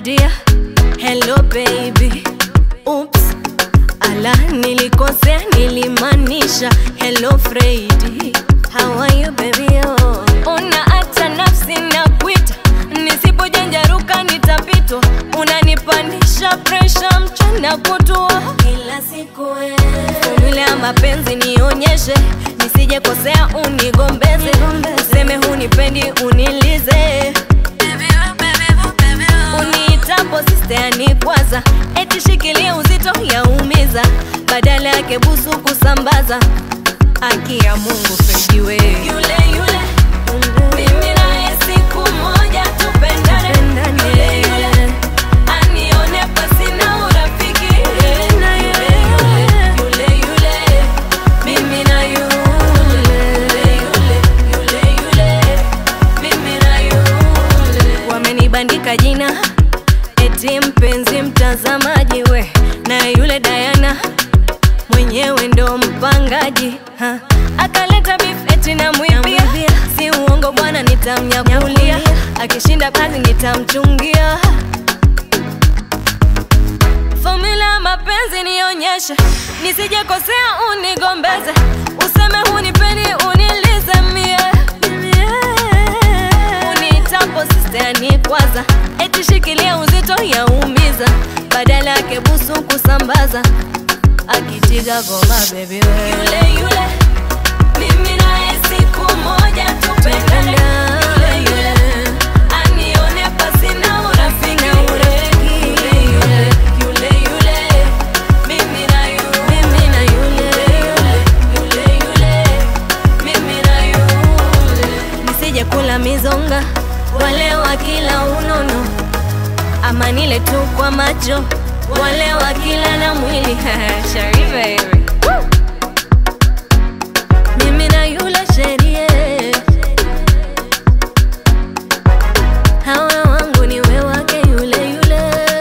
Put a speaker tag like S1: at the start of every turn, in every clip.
S1: dear, hello baby. Oops, ala nilikosea, nilimaanisha hello Freddy. How are you baby? Oh. Una hata nafsi na kuita, nisipojanjaruka nitapitwa. Unanipandisha presha mchana kutwa kila siku wewe. Formula ya mapenzi nionyeshe, nisije kosea unigombeze, useme hunipendi unilize uniitapo sister kwanza eti shikilia uzito yaumiza badala yake busu kusambaza haki ya mungu fejiwe yule yule mimi naye siku moja tupendane yule yule anione pasina urafiki yule yule yule mimi na yule yule yule yule mimi na yule wamenibandika jina eti mpenzi mtazamaji we na yule Diana mwenyewe ndo mpangaji ha. akaleta beef eti namwibia si uongo bwana nitamnyakulia akishinda kazi nitamchungia Formula ya mapenzi nionyeshe, nisije kosea unigombeze, useme hunipendi unilize mie unitapo sister ni kwanza, eti shikilia uzito yaumiza, badala yake busu kusambaza, akitiga goma baby we yule yule mimi naye siku moja tupendane yule yule anione pasina urafiki yule yule yule yule mimi na yule mimi na yule yule yule mimi na yule nisije kula mizonga wale wa kila unono ama nile tu kwa macho wale wa kila na mwili Shari baby mimi na yule sherie hawa wangu ni we wake yule yule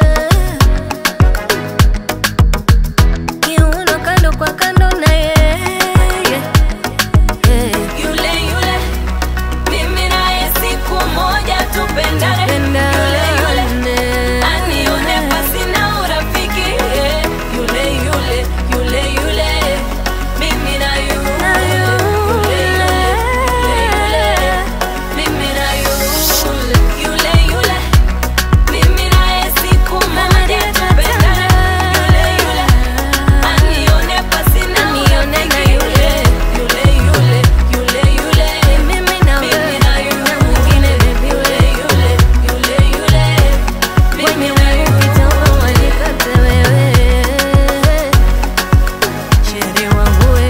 S1: kiuno kando kwa kando na yeye yule yule mimi naye siku moja tupendane yule yule anione pasina urafiki yule yule yule yule mimi na yule yule yule yule mimi na yule yule yule mimi naye siku moja tupendane yule yule anione pasina urafiki yule yule yule yule yule mimi na mimi na yule mwingine baby yule yule yule yule mimi na yule kitambo wanikate wewe Sheri wangu we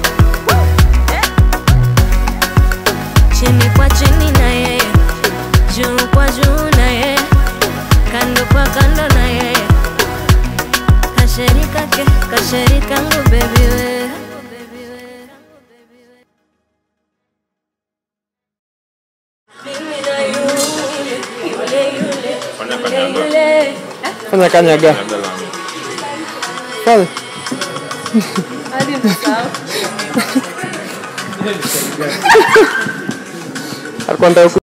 S1: chini kwa chini na yeye juu kwa juu na yeye kando kwa kando na yeye kasheri kake kasheri kangu baby we Mimi na yule, yule, yule,
S2: Fanya
S1: yule,
S2: kanyaga.
S1: yule.
S3: Fanya kanyaga.
S2: Labda langu.
S3: Fanya. Alikuwa anataka ku-